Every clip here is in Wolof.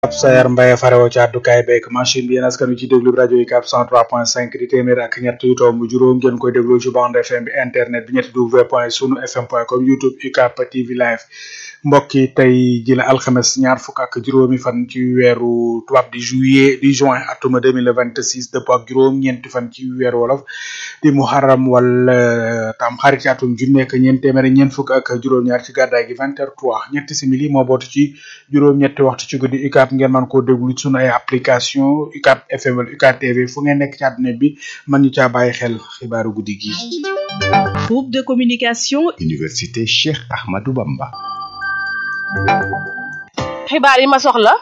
Pape Sayar Mbaye farewoo ci àddukaay beeg machine bi yéen askan wi ci déglu rajo yi cap 103.5 di téeméer ak ñett yu tomb juróom ngeen koy déglu ci bande FM bi internet bi ñetti w point sunu fm point com youtube UCAP TV live mbokk yi tey ji la alxames ñaar fukk ak juróomi fan ci weeru tubaab di juillet di juin atuma 2026 dëpp ak juróom ñeenti fan ci weeru wolof di muharram wala tam xarit ci atum junne ak ñeent téeméer ñeent fukk ak juróom-ñaar ci gàddaay gi 20h03 ñetti simili moo bootu ci juróom-ñetti waxtu ci guddi UCAP ngeen man koo déglu ci sunu ay application UCAP FM wala UCAP TV fu ngeen nekk ci àdduna bi man ñu caa bàyyi xel xibaaru guddi gi. Groupe de communication. Université Cheikh Ahmadou Bamba. xibaar yi ma soxla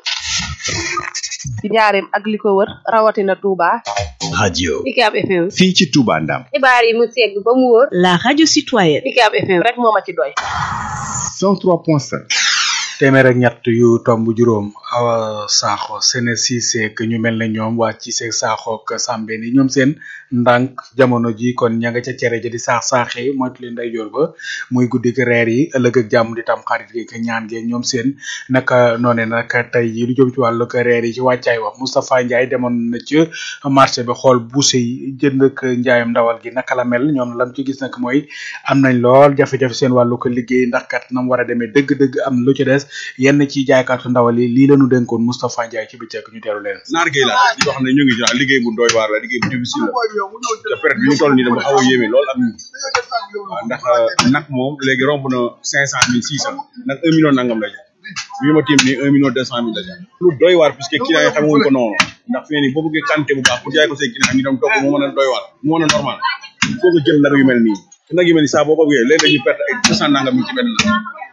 ci njaareem ak li ko wër rawatina Touba. radio UCAP FM. fii ci Touba Ndam. xibaar yi mu segg ba mu wóor. La radio citoyenne. UCAP FM rek moo ma ci doy. 103.5. téeméer ak ñett yu tomb juróom awa saaxo sene siise que ñu mel ne ñoom waa ci seeg saaxo ak sambe ni ñoom seen ndànk jamono ji kon ña nga ca cere ja di saax saaxee moytu leen day joor ba muy guddi gi reer yi ëllëg ak jàmm di tam xarit gi ñaan gi ñoom seen naka noone naka tey yi lu jëm ci wàllu ko reer yi ci wàccaay wax Moustapha Ndiaye demoon na ci marché bi xool buuse yi jënd ak njaayam ndawal gi naka la mel ñoom lam ci gis nag mooy am nañ lool jafe-jafe seen wàllu ko liggéey ndax kat nam war a demee dëgg-dëgg am lu ci des yenn ci jaaykatu ndawal yi lii lañu dénkoon Moustapha Ndiaye ci bëccëg ñu teelu leen naar gay la yoo xam ne ñu ngi ci liggéey bu doy waar la liggéey bu difficile la te période bi ñu toll nii dafa xaw a yéeme lool ak ñun waaw ndax nag moom léegi romb na cinq cent mille six cent nag un million nangam la jar bii ma tiim nii un million deux cent mille la jar lu doy waar puisque client yi xamewuñ ko noonu ndax fi ne nii boo bëggee quantité bu baax pour jaay ko say client ñu dem togg mu mën a doy waar mu mën a normal il faut nga jël nag yu mel nii te nag yu mel nii saa boo ko wéyee léegi dañuy perte ay deux cent nangam yi ci benn nag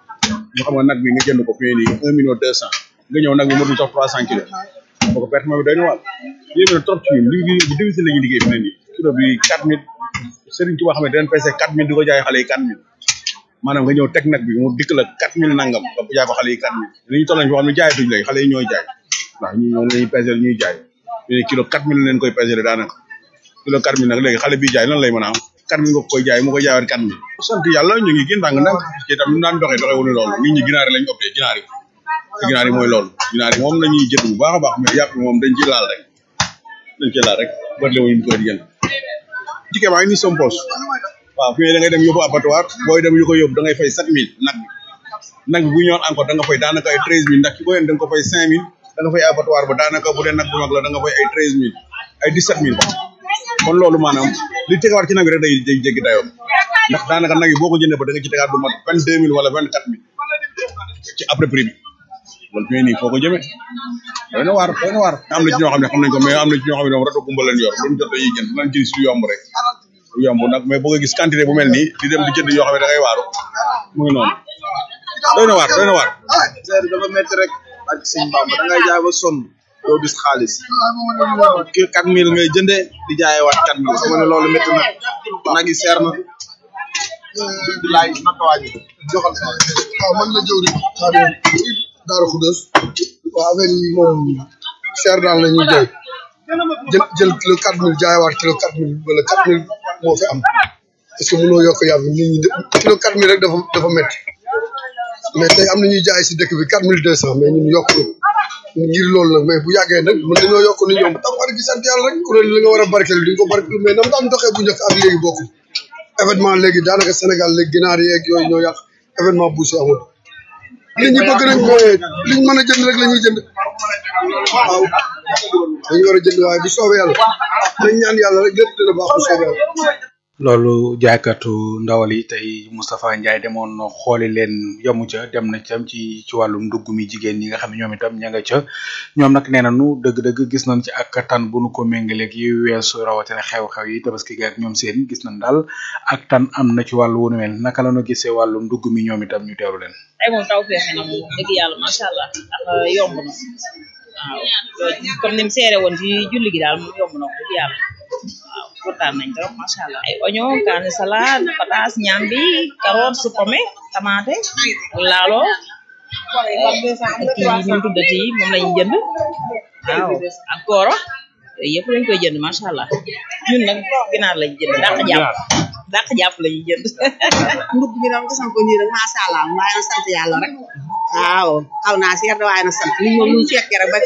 ñu xam nga nag bi nga jënd ko fi ne nii un million deux cent nga ñëw nag bi motul sax trois cent kilos boo ko perte ma bi doy na waar yéeme na trop ci ñun li bu difficile la ñuy liggéey fi ne nii kilo bi quatre mille Serigne Touba xam ne dañ pese quatre mille di ko jaay xale yi quatre mille maanaam nga ñëw teg nag bi mu dikk la quatre mille nangam nga jaay ko xale yi quatre mille li ñu toll nañ foo xam ne jaayatuñ lay xale yi ñooy jaay ndax ñu ñoom lañuy pesé ñuy jaay ñu kilo quatre mille leen koy pesé daanaka kilo quatre mille nag léegi xale bi jaay lan lay mën a am quatre mille nga koy jaay mu koy jaayaat quatre mille sant yàlla ñu ngi gën ndànk ndànk parce que itam ñu daan doxee doxee wuñu loolu nit ñi ginaar yi lañ opté ginaar yi ginaar yi mooy loolu ginaar yi moom lañuy jënd bu baax a baax mais yàpp moom dañ ci laal rek dañ ci laal rek bëtle wuñu ko di jënd ticket baa ngi nii som poche waaw fi da ngay dem yóbbu abattoir booy dem yu ko yóbbu da ngay fay sept mille nag bi nag bi bu ñëwoon encore da nga fay daanaka ay treize mille ndax ki ko yéen da nga ko fay cinq mille da nga fay abattoir ba daanaka bu dee nag bu mag la da nga fay ay treize mille ay dix sept mille kon loolu maanaam li tegawaat ci nag bi rek day day jéggi dayoo ndax daanaka nag yi boo ko jëndee ba da nga ci tegaat lu mat vingt deux mille wala vingt quatre mille ci après prix bi loolu fi nii foo ko jëmee doy na waar doy na waar am na ci ñoo xam ne xam nañ ko mais am na ci ñoo xam ne moom rato gumba leen yor luñ jot dañuy jënd lañ jël si lu yomb rek lu yomb nag mais boo ko gis quantité bu mel nii di dem di jënd yoo xam ne da ngay waaru mu ngi noonu doy na waar doy na waar seer dafa métti rek ak sëñ Bamba da ngay jaay ba sonn doo gis xaalis ki quatre mille ngay jëndee di jaayewaat quatre mille xam nga ne loolu métti na nag yi seer na laay naka wàññi joxal sa waaw man la jëw rek xaadim Daaru Xudos waaw affaire yi moom cher daal la ñuy jaay jël jël kilo quatre mille jaayewaat kilo quatre mille wala quatre mille moo fi am parce que mënoo yokk yàpp nit ñi kilo quatre mille rek dafa dafa métti mais tey am na ñuy jaay si dëkk bi quatre mille deux cent mais ñun yokk ngir loolu nag mais bu yàggee nag mën nañoo yokk ni ñoom tam war gi sant yàlla rek kuréel li nga war a barkeel di nga ko barkeel mais nam daan doxee bu njëkk ak léegi bokk événement léegi daanaka Sénégal léegi ginaar yeeg yooyu ñoo yàq événement bu si amul nit ñi bëgg nañ mooy liñ mën a jënd rek la ñuy jënd waaw dañu war a jënd waaye bu soobee yàlla dañ ñaan yàlla rek lépp dina baax bu soobee yàlla loolu jaaykatu ndawal yi tey Moustapha Ndiaye demoon na xooli leen yamu ca dem na cam ci ci wàllum ndugg mi jigéen ñi nga xam ne ñoom itam ña nga ca ñoom nag nee nañu dëgg-dëgg gis nañ ci ak tan bu nu ko méngaleeg yi weesu rawatina xew-xew yi tabaski gi ak ñoom seen gis nañ daal ak tan am na ci wàllu wunu mel naka la ñu gisee wàllum ndugg mi ñoom itam ñu teewlu leen. ay moom taw feexe na moom dëgg yàlla macha allah ndax yomb na waaw comme ni mu seere woon ci julli gi daal moom yomb na ko dëgg yàlla waaw kontaan nañ trop macha allah ay oignon kaani salade pataas ñambi carotte su pomme tomate laalo ak kii ñu mu tuddati moom lañu jënd waaw ak kooro yooyu yëpp lañ koy jënd macha allah ñun nag ginaar lañu jënd dàq jàpp dàq jàpp lañu jënd ndugg bi dama ko sant ko nii rek macha allah waaye sant yàlla rek waaw xaw naa seer de waaye na sant li moom lu ñu fekkee rek ba